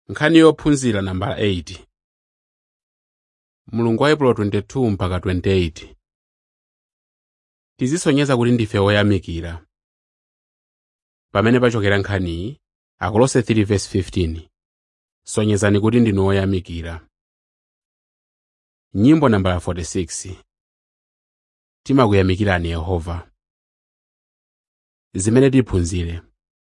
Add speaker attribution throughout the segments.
Speaker 1: nkhani yophunzira nambala 8 mulungu wa epulo 22 mpaka 28 tizisonyeza kuti ndife oyamikira pamene pachokera nkhaniyi akolose 3:15 sonyezani kuti ndinu oyamikira nyimbo nambala 46 timakuyamikirani yehova zimene tiphunzire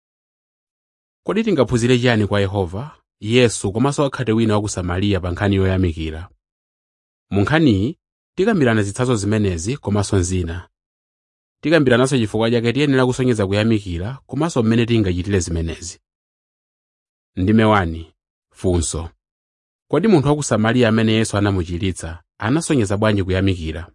Speaker 1: kodi tingaphunzire chiyani kwa yehova yesu komanso wakhate wina wa ku samariya pa nkhani yoyamikira mu nkhaniyi tikambirana zitsanzo zimenezi komanso zina tikambirananso chifukwa chake tiyenera kusonyeza kuyamikira komanso mmene tingachitire zimenezi ndime 1 funso kodi munthu wa ku samariya amene yesu anamuchiritsa anasonyeza bwanji kuyamikira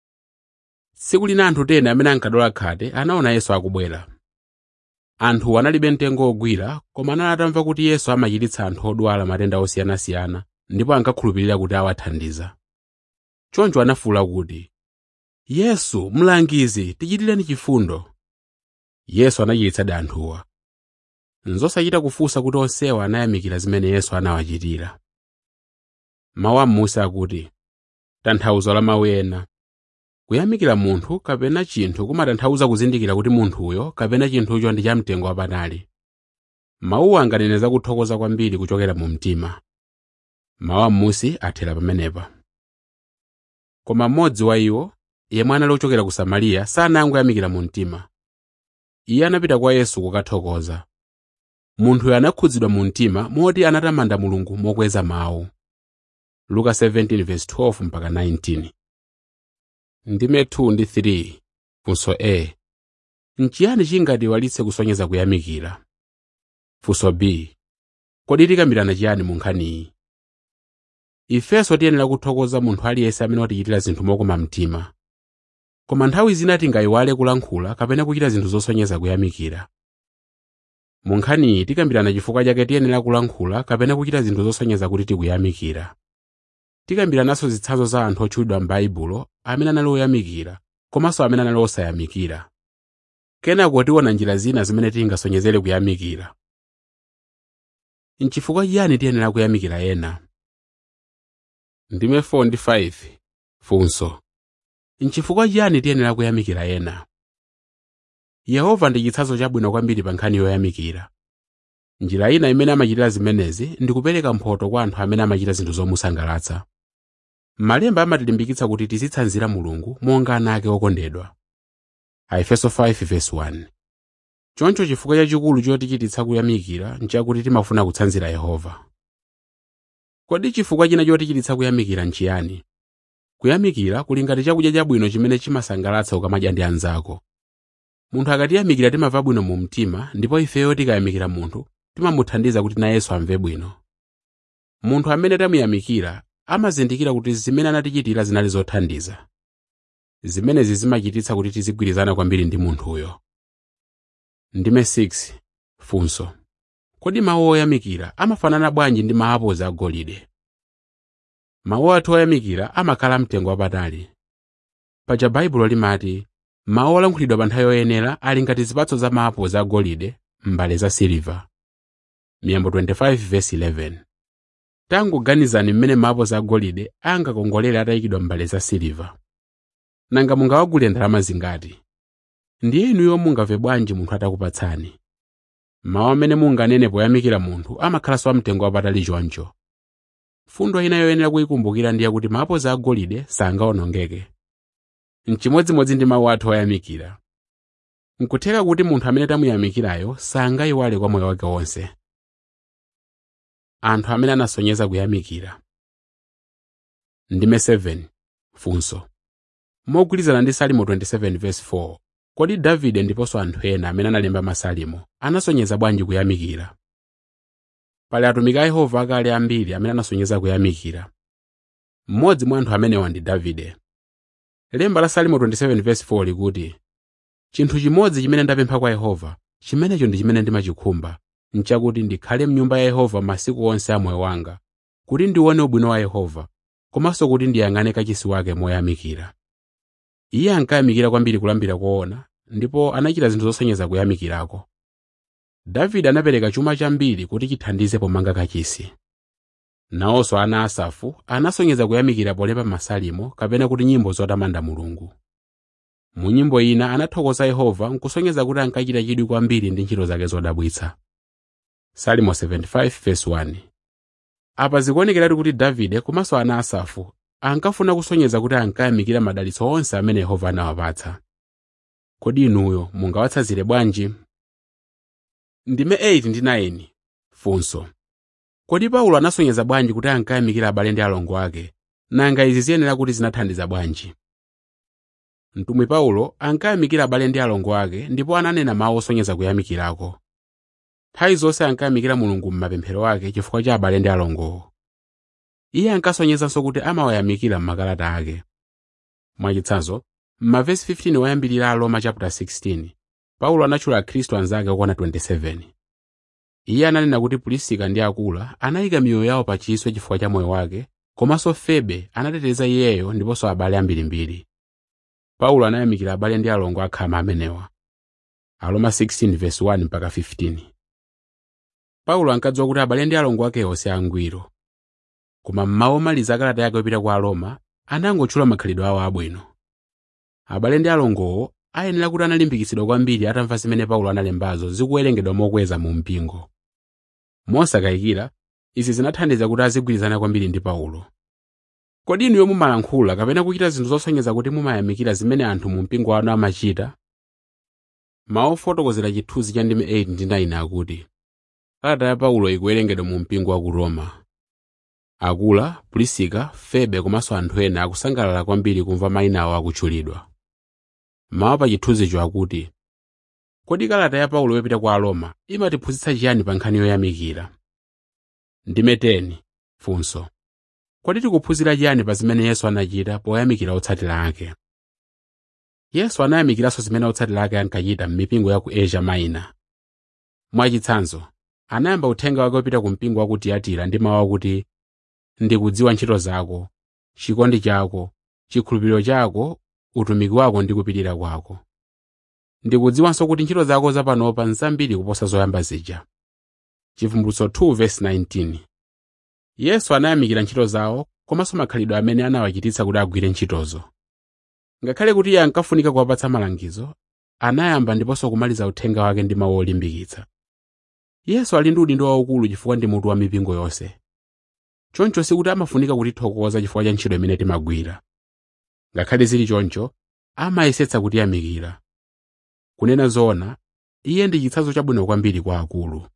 Speaker 1: tsiku lina anthu ena amene ankadwala khate anaona yesu akubwera anthu analibe mtengo wogwira koma anali atamva kuti yesu amachiritsa anthu odwala matenda osiyanasiyana ndipo ankakhulupirira kuti awathandiza choncho anafuwula kuti yesu mlangizi tichitireni chifundo yesu anachiritsadi anthuwa nzosachita kufunsa kuti onsewa anayamikira zimene yesu anawachitira mawu am'munsi akuti tanthauzo la mawu ena kuyamikira munthu kapena chinthu kumatanthauza kuzindikira kuti munthuyo kapena chinthucho ndi chamtengo wapatali mawuwa anganene za kuthokoza kwambiri kuchokera mu mtima mawu am'munsi athera pamenepa koma mmodzi wa iwo yemwe anali ochokera ku samariya sanangoyamikira mu mtima iye anapita kwa yesu kukathokoza munthuyo anakhudzidwa mu mtima moti anatamanda mulungu mokweza mawu luka 17:12 mpaka 19 ndime 2 ndi 3 funso a nchiyani chingatiwalitse kusonyeza kuyamikira funso b kodi tikambirana chiyani mu nkhaniyi ifenso tiyenera kuthokoza munthu aliyense amene watichitira zinthu mokoma mtima koma nthawi zina tingayiwale kulankhula kapena kuchita zinthu zosonyeza kuyamikira mu nkhaniyi tikambirana chifukwa chake tiyenera kulankhula kapena kuchita zinthu zosonyeza kuti tikuyamikira tikambirananso zitsanzo za anthu otchulidwa m'baibulo amene anali oyamikira komanso amene anali osayamikira kenako tiona njira zina zimene tingasonyezere kuyamikira nchifukwa chiyani tiyenera kuyamikira ena ndime 4 ndi 5 funso nchifukwa chiyani tiyenera kuyamikira ena yehova ndi chitsanzo chabwino kwambiri pa nkhani yoyamikira njira ina imene amachitira zimenezi ndi kupereka mphotho kwa anthu amene amachita zinthu zomusangalatsa malemba amatilimbikitsa kuti tizitsanzira mulungu monga ana ake okondedwa aefeso 5:1 choncho chifukwa chachikulu chotichititsa kuyamikira nchakuti timafuna kutsanzira yehova kodi chifukwa china chotichititsa kuyamikira nchiyani kuyamikira kuli ngati chakudya chabwino chimene chimasangalatsa ukamadya ndi anzako munthu akatiyamikira timamva bwino mu mtima ndipo ifeyo tikayamikira munthu timamuthandiza kuti nayenso amve bwino munthu amene tamuyamikira amazindikira kuti zimene anatichitira zinali zothandiza zimenezi zimachititsa kuti tizigwirizana kwambiri ndi munthuyo ndime 6 funso kodi mawu oyamikira amafanana bwanji ndi maapozi agolide mawu athu oyamikira amakhala mtengo wapatali paja baibulo limati mawu olankhulidwa pa nthawi yoyenera ali ngati zipatso za maapozi agolide m'mbale za siliva miyambo 25:11 tangoganizani mmene maapozi agolide angakongolere atayikidwa m'mbale za siliva nanga mungawagule ndalama zingati ndiye inuyo mungamve bwanji munthu atakupatsani mawu amene munganene poyamikira munthu amakhalanso amtengo wapatali choncho fundo ina yoyenera kuyikumbukira ndiye kuti maapozi agolide sangawonongeke mchimodzimodzi ndi mawu athu oyamikira nkutheka kuti munthu amene tamuyamikirayo sangayiwale kwa moyo wake wonse anthu amene anasonyeza kuyamikira ndime 7 funso mogwirizana ndi salimo 27:4 kodi davide ndiponso anthu ena amene analemba masalimo anasonyeza bwanji kuyamikira pali atumiki a yehova akale ambiri amene anasonyeza kuyamikira mmodzi mwa anthu amenewa ndi davide lemba la salimo 27:4 likuti chinthu chimodzi chimene ndapempha kwa yehova chimenecho ndi chimene ndimachikhumba nchakuti ndikhale mnyumba ya yehova masiku onse a moyo wanga kuti ndione ubwino wa yehova komanso kuti ndiyang'ane kachisi wake moyamikira iye ankayamikira kwambiri kulambira koona ndipo anachita zinthu zosonyeza kuyamikirako davide anapereka chuma chambiri kuti chithandize pomanga kachisi nawonso ana asafu anasonyeza kuyamikira polemba masalimo kapena kuti nyimbo zotamanda mulungu mu nyimbo ina anathokoza yehova nkusonyeza kuti ankachita chidwi kwambiri ndi ntchito zake zodabwitsa salimo 75:1 apa zikuonekeratu kuti davide komanso ana asafu ankafuna kusonyeza kuti ankayamikira madalitso onse amene yehova anawapatsa kodi inuyo mungawatsanzire bwanji ndime 8 ndi 9 funso kodi paulo anasonyeza bwanji kuti ankayamikira abale ndi alongo ake nanga izi ziyenera kuti zinathandiza bwanji mtumwi paulo ankayamikira abale ndi alongo ake ndipo ananena mawu osonyeza kuyamikirako nthawi zonse ankayamikira mulungu m'mapemphero ake chifukwa cha abale ndi alongowo iye ankasonyezanso kuti amawayamikira m'makalata ake mwachitsanzo m'mavesi 15 woyambirira a roma chapter 16 paulo anatchula akhristu anzake okwana 27 iye ananena kuti pulisika ndi akula anayika miyoyo yawo pa chiswe chifukwa cha moyo wake komanso febe anateteza iyeyo ndiponso abale ambirimbiri paulo anayamikira abale ndi alongo akhama amenewa aroma 16:1 mpaka 15 paulo ankadziwa kuti abale ndi alongo ake onse angwiro koma mmawu omaliza akalata yake opita kwa aroma anangotchula makhalidwe awo abwino abale ndi alongowo ayenera kuti analimbikitsidwa kwambiri atamva zimene paulo analembazo zikuwerengedwa mokweza mu mpingo mosakayikira izi zinathandiza kuti azigwirizana kwambiri ndi paulo kodi inuyo mumalankhula kapena kuchita zinthu zosonyeza kuti mumayamikira zimene anthu mu mpingo wanu amachita mawu ofotokozera chithunzi cha ndime 8 ndi 9 akuti kalata ya paulo ikuwerengedwa mu mpingo wa ku roma akula pulisika febe komanso anthu ena akusangalala kwambiri kumva mayina awo akutchulidwa mawu pa chithunzicho akuti kodi kalata ya paulo yopita kwa aroma imatiphunzitsa chiyani pa nkhani yoyamikira ndime 10 funso kodi tikuphunzira chiyani pa zimene yesu anachita poyamikira otsatira ake yesu anayamikiranso zimene otsatira ake ankachita m'mipingo ya ku asia minor mwachitsanzo anayamba uthenga wake wopita ku mpingo wa ku tiyatira ndi mawu akuti ndikudziwa ntchito zako chikondi chako chikhulupiriro chako utumiki wako ndi kupirira kwako ndikudziwanso kuti ntchito zako zapanopa nzambiri kuposa zoyamba zija chivumbulutso 2:19 yesu anayamikira ntchito zawo komanso makhalidwe amene anawachititsa kuti agwire ntchitozo ngakhale kuti iye ankafunika kuwapatsa malangizo anayamba ndiponso kumaliza uthenga wake ndi mawu olimbikitsa yesu ali ndi udindo waukulu chifukwa ndi mutu wa mipingo yonse choncho sikuti amafunika kutithokoza chifukwa cha ntchito imene timagwira ngakhale zili choncho amayesetsa kutiyamikira kunena zoona iye ndi chitsanzo chabwino kwambiri kwa akulu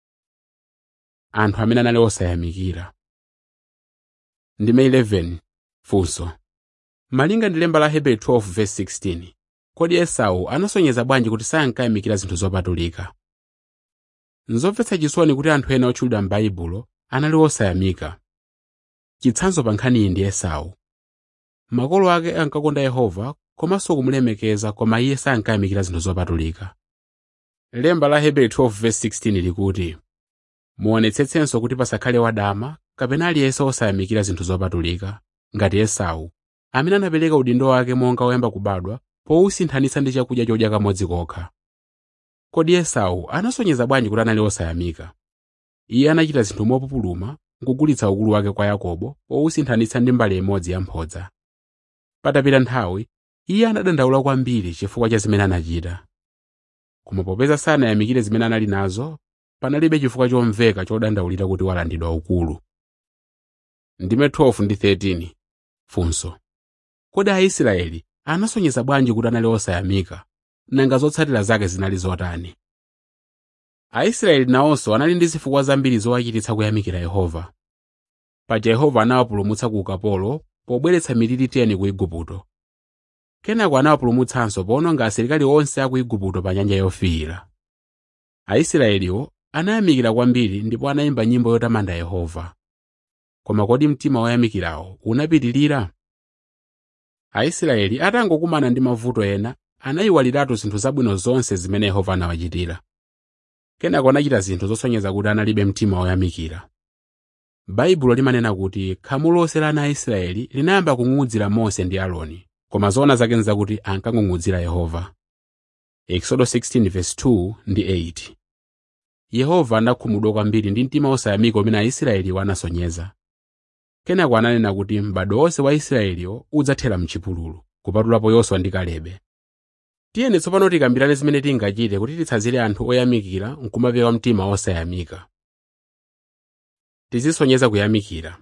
Speaker 1: anthu amene anali osayamikira ndime 11 funso malinga ndi lemba la hebrew 12:16 kodi esau anasonyeza bwanji kuti sankayamikira zinthu zopatulika nzomvetsa chisoni kuti anthu ena otchulidwa m'baibulo anali osayamika chitsanzo pa nkhani iyi ndi esau makolo ake ankakonda yehova komanso kumulemekeza koma iye sankayamikira zinthu zopatulika lemba la hebrew 12:16 likuti muonetsetsenso kuti pasakhale wadama kapena aliyense osayamikira zinthu zopatulika ngati esau amene anapereka udindo wake monga woyamba kubadwa powusinthanitsa ndi chakudya chodya kamodzi kokha kodi esau anasonyeza bwanji kuti anali osayamika iye anachita zinthu mopupuluma nkugulitsa ukulu wake kwa yakobo powusinthanitsa ndi mbale imodzi yamphodza patapita nthawi iye anadandaula kwambiri chifukwa cha zimene anachita koma popeza sanayamikire zimene anali nazo panalibe chifukwa chomveka chodandaulira kuti walandidwa ukulu ndime 12 ndi 13 funso kodi aisraeli anasonyeza bwanji kuti anali osayamika nanga zotsatira zake zinali zotani aisraeli nawonso anali ndi zifukwa zambiri zowachititsa kuyamikira yehova paja yehova anawapulumutsa ku ukapolo pobweretsa miliri 10 ku igupto kenako anawapulumutsanso powononga asilikali onse a ku igupto pa nyanja yofiira aisraeliwo anayamikira kwambiri ndipo anayimba nyimbo yotamanda yehova koma kodi mtima woyamikirawo unapitirira aisraeli atangokumana ndi mavuto ena anayiwaliratu zinthu zabwino zonse zimene yehova anawachitira kenako anachita zinthu zosonyeza kuti analibe mtima woyamikira baibulo limanena kuti khamu lonse la ana a israeli linayamba kung'ung'udzira mose ndi aaroni koma zoona zake nzakuti ankang'ung'udzira yehova exodo 16:2 ndi 8 yehova anakhumudwa kwambiri ndi mtima osayamika umene aisraeliwo anasonyeza kenako ananena kuti m'bado wonse wa israeliwo udzathera mchipululu kupatulapo yoswa ndi kalebe tiyeni tsopano tikambirane zimene tingachite kuti titsanzire anthu oyamikira nkumapewa mtima osayamika tizisonyeza kuyamikira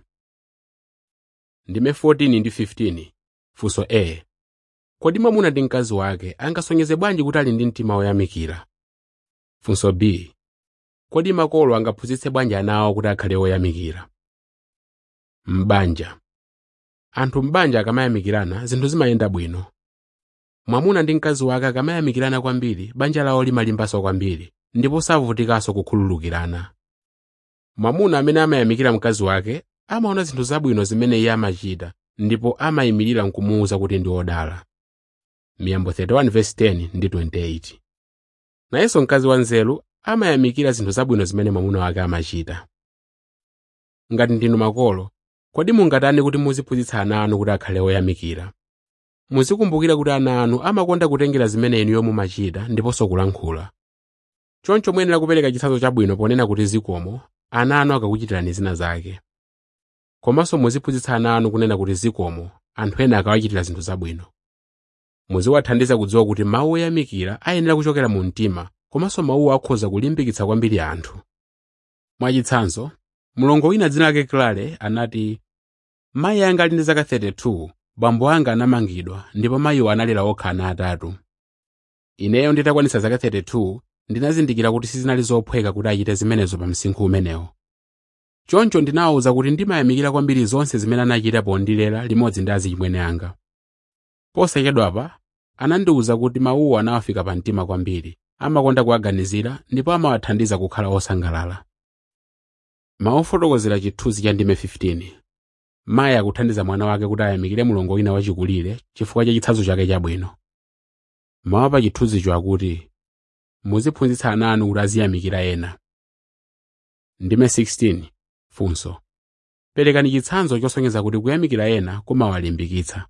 Speaker 1: ndime 14 ndi 15 funso a kodi mwamuna ndi mkazi wake angasonyeze bwanji kuti ali ndi mtima woyamikira funso b kodi makolo angaphunzitse bwanji ana awo kuti akhale oyamikira m'banja anthu m'banja akamayamikirana zinthu zimayenda bwino mwamuna ndi mkazi wake akamayamikirana kwambiri banja lawo limalimbanso kwambiri ndipo savutikanso kukhululukirana mwamuna amene amayamikira mkazi wake amaona zinthu zabwino zimene iye amachita ndipo amayimirira nkumuwuza kuti ndi wodala miyambo 31:10 ndi 28 nayenso mkazi wanzeru amayamikira zinthu zabwino zimene mwamuna wake amachita ngati ndinu makolo kodi mungatani kuti muziphunzitsa ana anu kuti akhale oyamikira muzikumbukira kuti ana anu amakonda kutengera zimene inuyo mumachita ndiponso kulankhula choncho muyenera kupereka chitsanzo chabwino ponena kuti zikomo ana anu akakuchitirani zina zake komanso muziphunzitsa ana anu kunena kuti zikomo anthu ena akawachitira zinthu zabwino muziwathandiza kudziwa kuti mawu oyamikira ayenera kuchokera mu mtima komanso mawuwo akhoza kulimbikitsa kwambiri anthu mwachitsanzo mlongo wina dzina lake klale anati mayi anga ali ndi zaka 32 bambo anga anamangidwa ndipo mayiwo analera okha ana atatu ineyo nditakwanitsa zaka 32 ndinazindikira kuti sizinali zophweka kuti achite zimenezo pa msinkhu umenewo choncho ndinawawuza kuti ndimayamikira kwambiri zonse zimene anachita pondilera limodzi ndi azichimwene anga posachedwapa anandiwuza kuti mawuwo anawafika pa mtima kwambiri amakonda kuwaganizira ndipo amawathandiza kukhala osangalala maofotokozera chithunzi cha ndime 15 mayi akuthandiza mwana wake kuti ayamikire mlongo wina wachikulire chifukwa cha chitsanzo chake chabwino mawu pa chithunzicho akuti muziphunzitsa ana anu kuti aziyamikira ena ndime 16 funso perekani chitsanzo chosonyeza kuti kuyamikira ena kumawalimbikitsa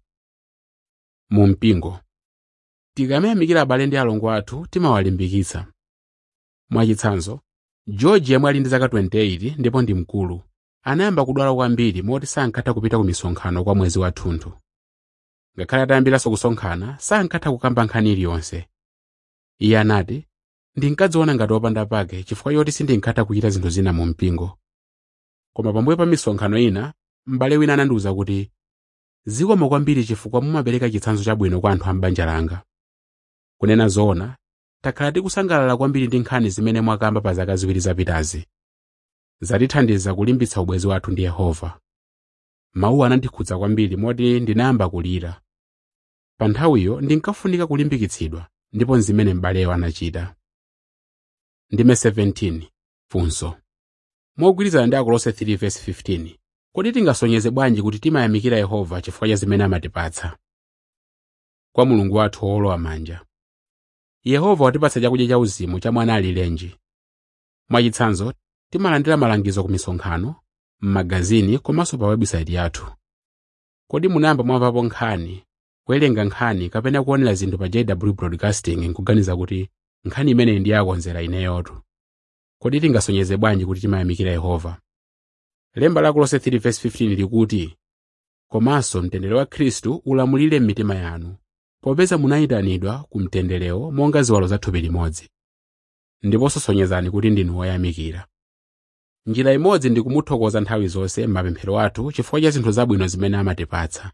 Speaker 1: mu mpingo tikamayamikira abale ndi alongo athu timawalimbikitsa mwachitsanzo george yemwe ali ndi zaka 28 ndipo ndi mkulu anayamba kudwala kwambiri moti sankatha kupita ku misonkhano kwa mwezi wathunthu ngakhale atayambiranso kusonkhana sankatha kukamba nkhani iliyonse iye anati ndinkadziona ngati wopanda pake chifukwa choti sindinkatha kuchita zinthu zina mu mpingo koma pambuyo pa misonkhano ina m'bale wina anandiwuza kuti zikomo kwambiri chifukwa mumapereka chitsanzo chabwino kwa anthu a m'banja langa kunena zoona takhala tikusangalala kwambiri ndi nkhani zimene mwakamba pa zaka ziwiri zapitazi zatithandiza kulimbitsa ubwenzi wathu ndi yehova mawuwo anandikhudza kwambiri moti ndinayamba kulira pa nthawiyo ndinkafunika kulimbikitsidwa ndipo nzimene m'baleyo anachita ndime 17 funso mogwirizana ndi akolose 3:15 kodi tingasonyeze bwanji kuti timayamikira yehova chifukwa cha zimene amatipatsa kwa mulungu wathu wolowa manja yehova watipatsa chakudya cha uzimu cha mwana alilenji mwachitsanzo timalandira malangizo ku misonkhano m'magazini komanso pa website yathu kodi munayamba mwamvapo nkhani kuwerenga nkhani kapena kuonera zinthu pa jw broadcasting nkuganiza kuti nkhani imeneyi ndi yakonzera ineyotu kodi tingasonyeze bwanji kuti timayamikira yehova lemba la kolose 3:15 likuti komanso mtendere wa khristu ulamulire m'mitima yanu popeza munayitanidwa ku mtenderewo monga ziwalo za thupi limodzi ndiponso sonyezani kuti ndinu woyamikira njira imodzi ndi kumuthokoza nthawi zonse m'mapemphero athu chifukwa cha zinthu zabwino zimene amatipatsa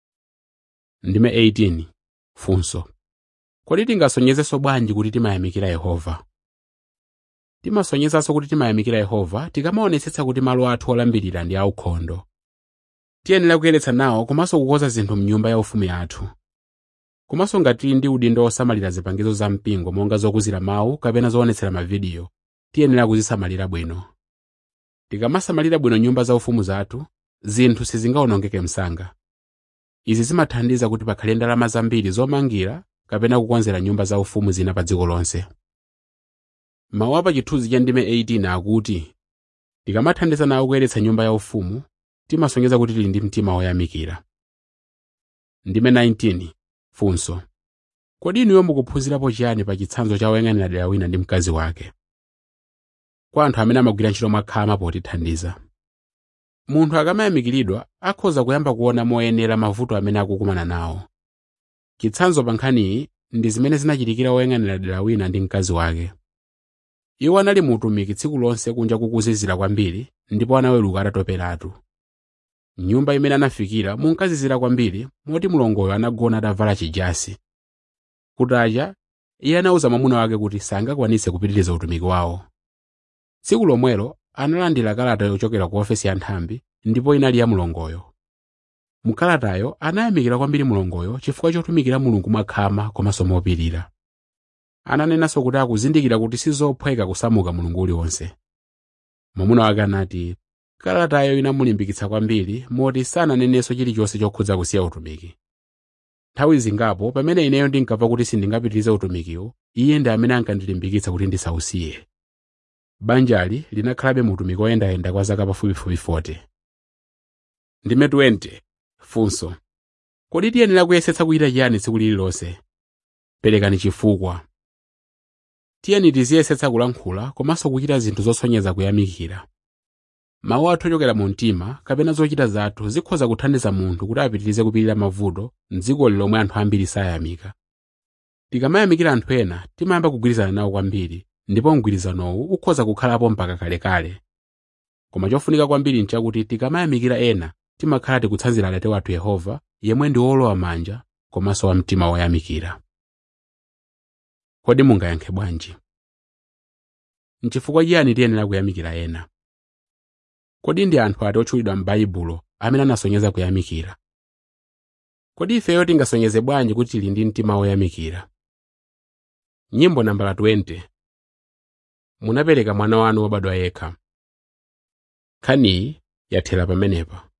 Speaker 1: ndime 18 funso kodi tingasonyezenso bwanji kuti timayamikira yehova timasonyezanso kuti timayamikira yehova tikamaonetsetsa kuti malo athu olambirira ndi aukhondo tiyenera kuyeretsa nawo komanso kukonza zinthu mnyumba yaufumu yathu komanso ngati tili ndi udindo osamalira zipangizo za mpingo monga zokuzira mawu kapena zoonetsera mavidiyo tiyenera kuzisamalira bwino tikamasamalira bwino nyumba zaufumu zathu zinthu sizingawonongeke msanga izi zimathandiza kuti pakhale ndalama zambiri zomangira kapena kukonzera nyumba zaufumu zina pa dziko lonse mawu apa chithunzi cha ndime 18 akuti tikamathandiza nawo kuyeretsa nyumba yaufumu timasonyeza kuti tili ndi mtima woyamikira ndime 19 funso kodi inuyo mukuphunzirapo chiyani pa chitsanzo cha woyang'anira dera wina ndi mkazi wake kwa anthu amene amagwira ntchito mwakhama potithandiza munthu akamayamikiridwa akhoza kuyamba kuona moyenera mavuto amene akukumana nawo chitsanzo pa nkhaniyi ndi zimene zinachitikira woyang'anira dera wina ndi mkazi wake iwo anali mu utumiki tsiku lonse kunja kukuzizira kwambiri ndipo anaweruka atatoperatu nyumba imene anafikira munkazizira kwambiri moti mlongoyo anagona atavala chijasi kutacha iye anawuza mwamuna wake kuti sangakwanitse kupitiriza utumiki wawo tsiku lomwelo analandira kalata yochokera ku ofesi ya nthambi ndipo inali ya mlongoyo mkalatayo anayamikira kwambiri mlongoyo chifukwa chotumikira mulungu mwakhama komanso mopirira ananenanso kuti akuzindikira kuti sizophweka kusamuka mulungu uliwonse mwamuna wake anati kalatayo inamulimbikitsa kwambiri moti sananenenso chilichonse chokhudza kusiya utumiki nthawi zingapo pamene ineyo ndinkamva kuti sindingapitirize utumikiwo iye ndi amene ankandilimbikitsa kuti ndisausiye banjali linakhalabe mu utumiki oyendayenda kwa zaka pafupifupi 40 ndime 20 funso kodi tiyenera kuyesetsa kuchita chiyani tsiku lililonse perekani chifukwa tiyeni tiziyesetsa kulankhula komanso kuchita zinthu zosonyeza kuyamikira mawu athu ochokera mu mtima kapena zochita zathu zikhoza kuthandiza munthu kuti apitirize kupirira mavuto mdziko lomwe anthu ambiri sayamika tikamayamikira anthu ena timayamba kugwirizana nawo kwambiri ndipo mgwirizanowu ukhoza kukhalapo mpaka kalekale koma chofunika kwambiri nchakuti tikamayamikira ena timakhala tikutsanzira atate wathu yehova yemwe ndi wolowa manja komanso wamtima woyamikira kodi mungayankhe bwanji nchifukwa chiyani tiyenera kuyamikira ena kodi ndi anthu ati otchulidwa m'baibulo amene anasonyeza kuyamikira kodi ifeyo tingasonyeze bwanji kuti tili ndi mtima woyamikira nyimbo nambala 20 munapereka mwana wanu wobadwa yekha nkhaniyi yathera pamenepa